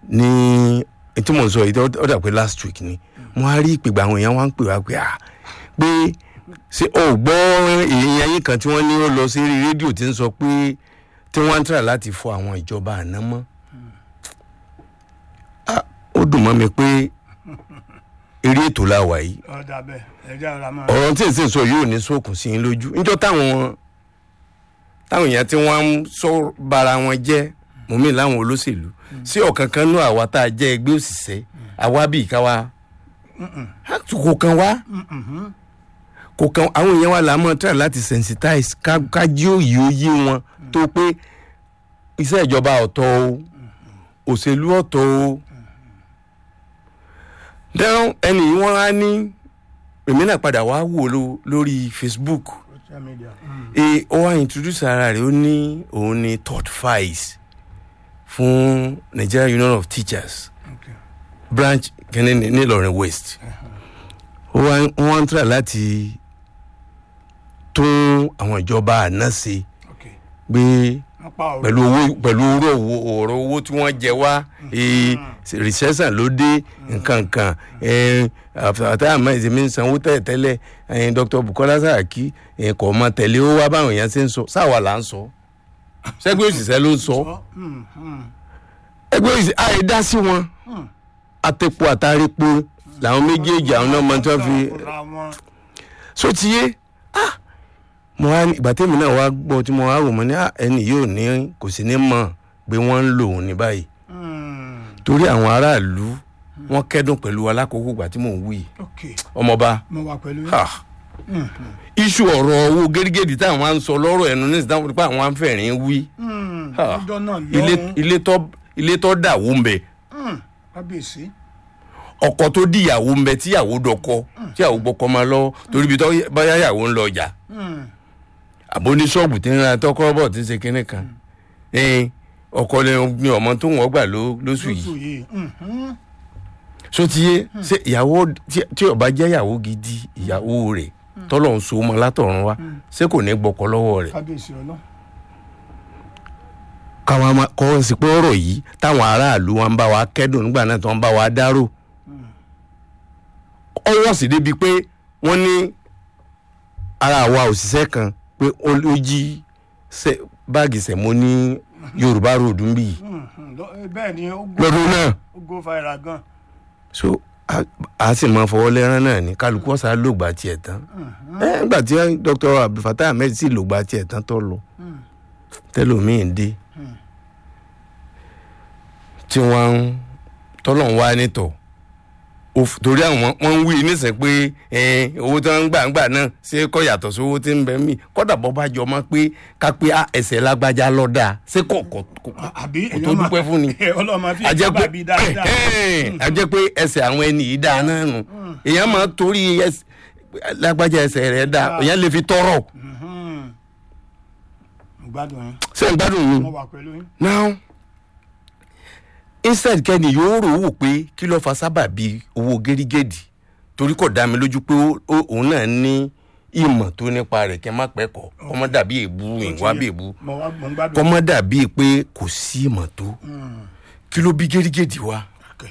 ní tí mò ń sọ yìí ó dà pé last week ni mo á rí ìpègbè àwọn èèyàn wá ń pè wá pé à pé ṣé o gbọ́ èèyàn yín kan tí wọ́n ní ó lọ sí eré rédíò tí ń sọ pé tí wọ́n ń tà láti fọ àwọn ìjọba àná mọ́ Ah, ó dùn mọ́ mi pé eré ètò la wà yìí ọ̀dà bẹ́ẹ̀ ẹ̀jẹ̀ ọ̀rọ̀ àmọ́ ọ̀rọ̀ tí èsì sọ yóò ní sókun sí i lójú níjọ́ táwọn táwọn èèyàn tí wọ́n ń sọ bara wọn jẹ́ mọ̀mí láwọn olóṣèlú sí ọ̀kan kan nú àwa tá a jẹ́ ẹgbẹ́ òṣìṣẹ́ àwa bíi káwa kò kan wá kò kan àwọn èèyàn wa là á mọ̀ try láti sensitize ká ká jí òye òye wọn tó pé iṣẹ́ ìjọba ọ̀tọ̀ o òṣèlú ọ̀tọ̀ o dáhùn ẹnì yìí wọ́n á ní èmi náà padà wá wò ló lórí facebook social media. e ó wá introduce ara rẹ̀ ó ní òun ní third vice fún nigeria union of teachers Okay. branch kìíní ní nílọrin west ó wá wọ́n wá ń try láti tún àwọn ìjọba àná ṣe Okay. gbé wọ́n pa ọ̀rọ̀ pẹ̀lú owó pẹ̀lú ọ̀rọ̀ owó ọ̀rọ̀ owó tí wọ́n jẹ wá ee recession ló dé nǹkan kan àtàwọn àmọ́ ìsinmi ń sanwó tẹ́lẹ̀tẹ́lẹ̀ ẹ̀ẹ́n dr bukola saraki ẹ̀ẹ́n kò mọ tẹ̀lé ó wá báwọn èèyàn ṣe ń sọ sáwa là ń sọ ṣẹ́gbẹ́ òṣìṣẹ́ ló ń sọ Hmm, hmm. ẹgbẹ́ òṣìṣẹ́ àyè dá sí wọn àtẹ̀pọ̀ àtàrípo làwọn méjèèjì àwọn náà mọ tí wọ́n fi Fúnra wọn. so ti yé ah mo wá ìgbà tèmi náà wá gbọ́ tí mo wá rò mọ́ ní ah, ẹni yóò ní kò sí ní mọ̀ pé wọ́n ń lò ó ní báyìí Hmm. torí àwọn aráàlú wọn kẹ́dùn pẹ̀lú alákòókò ìgbà tí mò ń wí Okay. ọmọọba mo wà pẹ̀lú yín. ha iṣu ọ̀rọ̀ owó gẹ́gẹ́dì táwọn á ń sọ lọ́rọ̀ ẹnu ní ìsìtáwọn pé àwọn á ń fẹ̀rín wí Hmm. Ha. ọjọ́ náà ilé lọ́rùn. ilé tó ilé tó dàwó ń bẹ Hmm. kábíyèsí. ọkọ tó dìyàwó ń bẹ tíyàwó dọkọ tíyàwó gbọkọ máa lọ torí ibi tó báyà yàwó ń lọ ọjà Hmm. àbó ní ṣọ́ọ̀bù tí ń ra tọkọ bọ̀ tí ń ṣe kinní kan ẹ̀ẹ́n ọkọ ni ọmọ tó wọ́n gbà ló- lóṣù yìí lóṣù yìí. Hmm, hmm. so ti yé ṣe ìyàwó tí- tí ó bá jẹ́ ìyàwó gidi ìyàwó rẹ̀ tọ́lọ̀ ń so mọ́ látọ̀run wá ṣé kò ní gbọ́kọ lọ́wọ́ rẹ̀ kábíyèsí ọlọ́. káwọn máa kọ́ sí pé ọ̀rọ̀ yìí táwọn aráàlú wa ń bá wa kẹ́dùn nígbà náà tó ń bá wa dárò ọwọ́ sì débi pé wọ́n ní ara àwa òṣìṣẹ́ kan pé ó ló jí sẹ- báàgì sẹ̀mó ní yorùbá road ń bì yìí Hmm, hmm. Lọ- eh, bẹ́ẹ̀ ni ó go- lọ́dún náà ó go viral gan. so a- a sì máa fọwọ́ lẹ́rán náà ní kálukú ọ̀sà lògbà tiẹ̀ tán ẹ nígbà tí dr abdulfatah ahmed sì lògbà tiẹ̀ tán tó lọ tẹlómiín dé tí wọ́n ń tọ́lọ̀ ń wá nítọ̀ Òf- torí àwọn wọ́n ń wí nísìn pé ẹ, owó tí wọ́n ń gbà ń gbà náà ṣé kò yàtọ̀ sí owó tí ń bẹ mí kọ́dà bọ́ bá jọ mọ́ pé ká pé á, ẹsẹ̀ lágbájá lọ́dà ṣé kò kò kò àbí kò tó dúpẹ́ fún ni ọlọ́mọ fi ajẹ́ ìjọba bí dáadáa. pé a jẹ́ pé ẹsẹ̀ àwọn ẹni yìí dáa náà nù èèyàn máa torí ẹs- lágbájá ẹsẹ̀ rẹ̀ dáa èèyàn lè fi tọrọ Hmm. Mo gbádùn yín. ṣé ń gbádùn mi mo wà pẹ̀lú yín. now instead kẹ́ni yóò rò wò pé kí ló fa sábàbí owó gẹ́rígẹ́dì torí kò dá mi lójú pé ó- ó- òun náà ní ìmọ̀ tó nípa rẹ̀ kí n má pẹ́ kọ́ kọ́mọ́ dàbí èbú ìwà bí èbú mo wà mo ń gbádùn. kọ́mọ́ dàbí pé kò sí ìmọ̀ tó Hmm. kí ló bí gẹ́rígẹ́dì wá. Okay.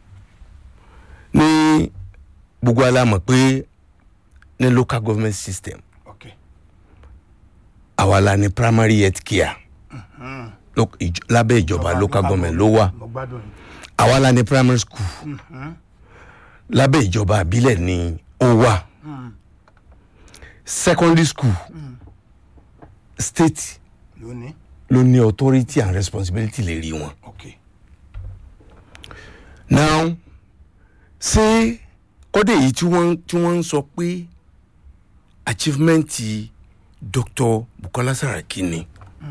ní gbogbo alamọ̀ pé ní local government system Okay. àwa la ní primary health care Hmm. Lo- ìj- lábẹ́ ìjọba local government ló wà mo gbádùn yín. àwa la ní primary school Hmm. lábẹ́ ìjọba àbílẹ̀ ni ó wà Hmm. secondary school state lónìí. ló ní authority and responsibility lè rí wọn. Okay. now ṣé kọ́dé yìí tí wọ́n tí wọ́n ń sọ pé achievement dr bukola saraki ni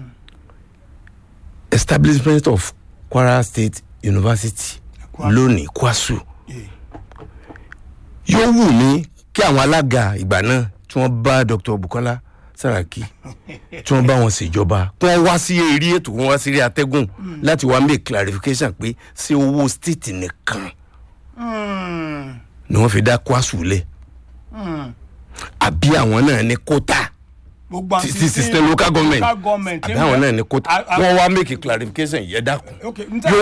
establishment of kwara state university Kwasu. lónìí kwasu Yeah. yóò wù mí kí àwọn alága ìgbà náà tí wọ́n bá dr bukola saraki tí wọ́n bá wọn ṣèjọba kí wọ́n wá sí eré ètò wọn wá sí eré atẹ́gùn láti wá make clarification pé ṣé owó state nìkan Hmm. ni wọ́n fi dá kwasu lẹ̀ Hmm. àbí àwọn náà ní kóta gbogbo ti àti ti system local government local government àbí àwọn náà ní kóta A- a- wọ́n wá make clarification yẹn dákun Okay, n tẹ́